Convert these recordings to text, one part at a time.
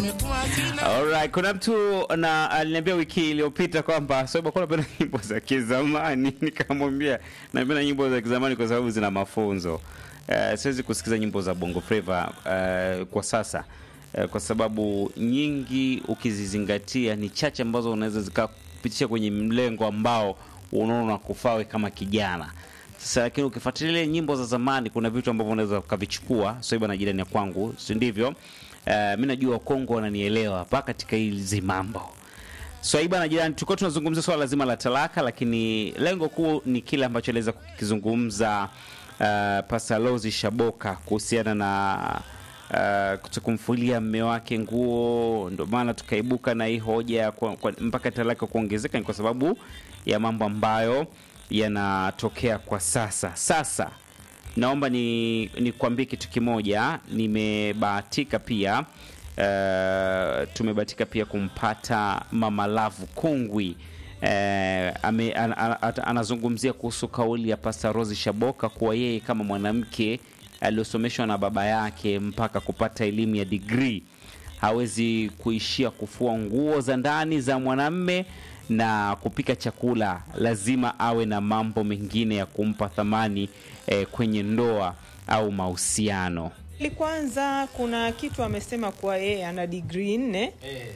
Alright, kuna mtu na aliniambia wiki iliyopita kwamba sababu kwa napenda nyimbo za kizamani, nikamwambia napenda nyimbo za kizamani kwa sababu zina mafunzo. Uh, siwezi kusikiza nyimbo za Bongo Flava uh, kwa sasa uh, kwa sababu nyingi ukizizingatia ni chache ambazo unaweza zikakupitisha kwenye mlengo ambao unaona kufawe kama kijana. Sasa lakini ukifuatilia nyimbo za zamani, kuna vitu ambavyo unaweza ukavichukua. Soiba na jirani ya kwangu, si ndivyo? Uh, mi najua Kongo wananielewa hapa katika hizi mambo. Swaiba na jirani, tulikuwa tunazungumzia swala zima la talaka, lakini lengo kuu ni kile ambacho aliweza kukizungumza uh, Pasalozi Shaboka kuhusiana na uh, kutokumfulia mme wake nguo. Ndio maana tukaibuka na hii hoja kwa, kwa, mpaka talaka kuongezeka, ni kwa sababu ya mambo ambayo yanatokea kwa sasa. Sasa naomba ni nikwambie kitu kimoja, nimebahatika pia uh, tumebahatika pia kumpata Mama Lavu Kungwi uh, ame, an, an, an, anazungumzia kuhusu kauli ya Pasta Rosi Shaboka kuwa yeye kama mwanamke aliyosomeshwa na baba yake mpaka kupata elimu ya digrii hawezi kuishia kufua nguo za ndani za mwanamme na kupika chakula, lazima awe na mambo mengine ya kumpa thamani eh, kwenye ndoa au mahusiano. Kwanza kuna kitu amesema kuwa yeye ana digrii nne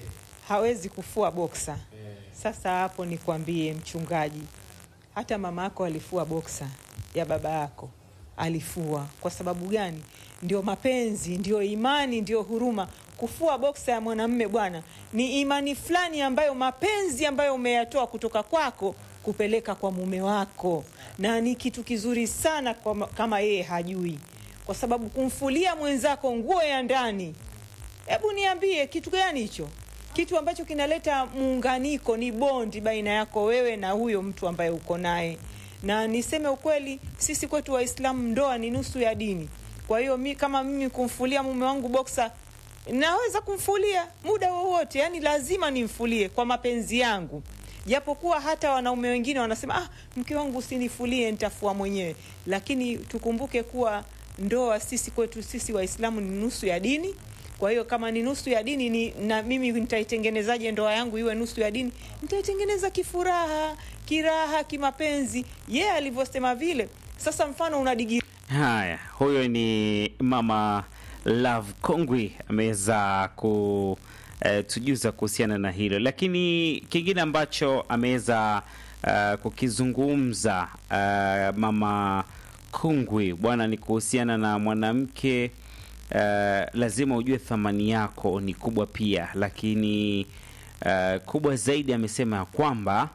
hawezi kufua boksa. Sasa hapo nikwambie mchungaji, hata mama yako alifua boksa ya baba yako, alifua. Kwa sababu gani? Ndio mapenzi, ndio imani, ndio huruma. Kufua boksa ya mwanamme bwana, ni imani fulani ambayo, mapenzi ambayo umeyatoa kutoka kwako kupeleka kwa mume wako, na ni kitu kizuri sana kwa, kama yeye hajui, kwa sababu kumfulia mwenzako nguo ya ndani, hebu niambie kitu gani hicho? Kitu ambacho kinaleta muunganiko, ni bondi baina yako wewe na huyo mtu ambaye uko naye. Na niseme ukweli, sisi kwetu Waislamu ndoa ni nusu ya dini. Kwa hiyo mi, kama mimi kumfulia mume wangu boksa naweza kumfulia muda wowote, yani lazima nimfulie kwa mapenzi yangu, japokuwa hata wanaume wengine wanasema ah, mke wangu usinifulie, nitafua mwenyewe. Lakini tukumbuke kuwa ndoa sisi kwetu sisi Waislamu ni nusu ya dini. Kwa hiyo kama ni nusu ya dini ni, na mimi nitaitengenezaje ndoa yangu iwe nusu ya dini? Nitaitengeneza kifuraha, kiraha, kimapenzi, yeye yeah, alivyosema vile. Sasa mfano una digiri Haya, huyo ni Mama Love Kongwi ameweza kutujuza uh, kuhusiana na hilo, lakini kingine ambacho ameweza uh, kukizungumza uh, Mama Kongwi bwana ni kuhusiana na mwanamke uh, lazima ujue thamani yako ni kubwa pia, lakini uh, kubwa zaidi amesema ya kwamba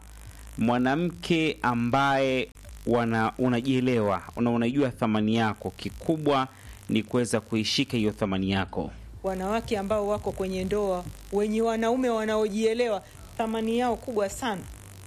mwanamke ambaye wana unajielewa na unajua thamani yako, kikubwa ni kuweza kuishika hiyo thamani yako. Wanawake ambao wako kwenye ndoa wenye wanaume wanaojielewa, thamani yao kubwa sana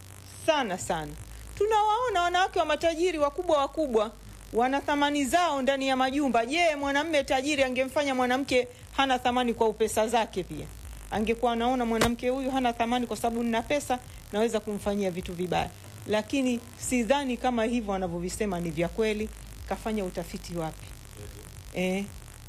sana sana. Tunawaona wanawake wa matajiri wakubwa wakubwa, wana thamani zao ndani ya majumba. Je, mwanamme tajiri angemfanya mwanamke hana thamani kwa upesa zake? Pia angekuwa anaona mwanamke huyu hana thamani kwa sababu nina pesa, naweza kumfanyia vitu vibaya. Lakini sidhani kama hivyo wanavyovisema ni vya kweli. Kafanya utafiti wapi? Eh,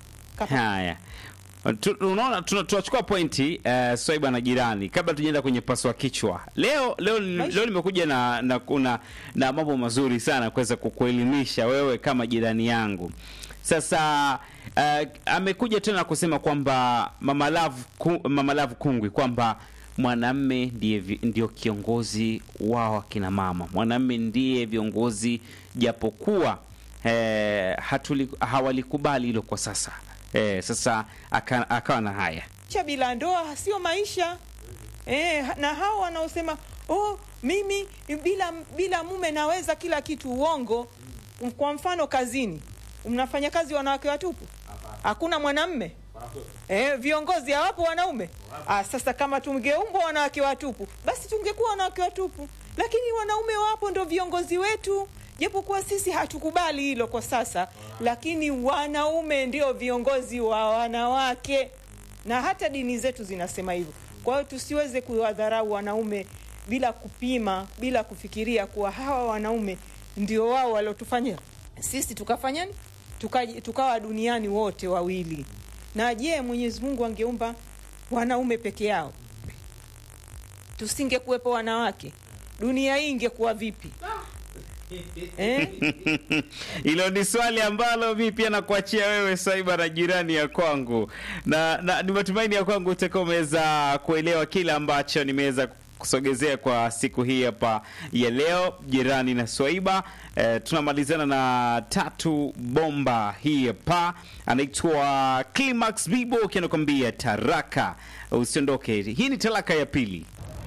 Haya, unaona, tunachukua pointi uh, Swaiba na jirani, kabla tujaenda kwenye paswa kichwa leo. Leo leo nimekuja na na kuna na mambo mazuri sana kuweza kukuelimisha wewe kama jirani yangu. Sasa uh, amekuja tena kusema kwamba Mama Love ku, Mama Love Kungwi kwamba mwanamme ndiye ndio kiongozi wao akina mama, mwanamme ndiye viongozi japokuwa Eh, hatuli, hawalikubali hilo kwa sasa eh, sasa akawa aka na haya cha bila ndoa sio maisha eh, na hao wanaosema oh, mimi bila bila mume naweza kila kitu, uongo. Kwa mfano kazini, mnafanya kazi wanawake watupu, hakuna mwanamme eh, viongozi hawapo wanaume. Ah, sasa kama tungeumbwa wanawake watupu, basi tungekuwa wanawake watupu, lakini wanaume wapo, ndo viongozi wetu japokuwa sisi hatukubali hilo kwa sasa, lakini wanaume ndio viongozi wa wanawake, na hata dini zetu zinasema hivyo. Kwa hiyo tusiweze kuwadharau wanaume bila kupima, bila kufikiria kuwa hawa wanaume ndio wao waliotufanya sisi tukafanyani tuka, tukawa duniani wote wawili. Na je, Mwenyezi Mungu angeumba wanaume peke yao, tusingekuwepo wanawake, dunia hii ingekuwa vipi? Eh? Hilo ni swali ambalo mi pia nakuachia wewe Saiba na jirani ya kwangu, na, na ni matumaini ya kwangu utakuwa umeweza kuelewa kile ambacho nimeweza kusogezea kwa siku hii hapa ya leo, jirani na Swaiba. Eh, tunamalizana na tatu bomba hii hapa, anaitwa Climax Bibo akianakwambia taraka. Usiondoke, hii ni talaka ya pili.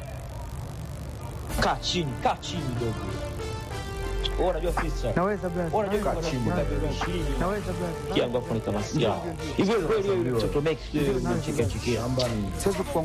Kaa chini, kaa chini dogo. Wewe unajua fisa. Naweza brother. Wewe unajua kama Naweza. nakuta milioni 20 Naweza brother. kiangu afu ni kama sikia. Hivyo kweli wewe mtoto Max wewe unachekea chekea. Siwezi kuwa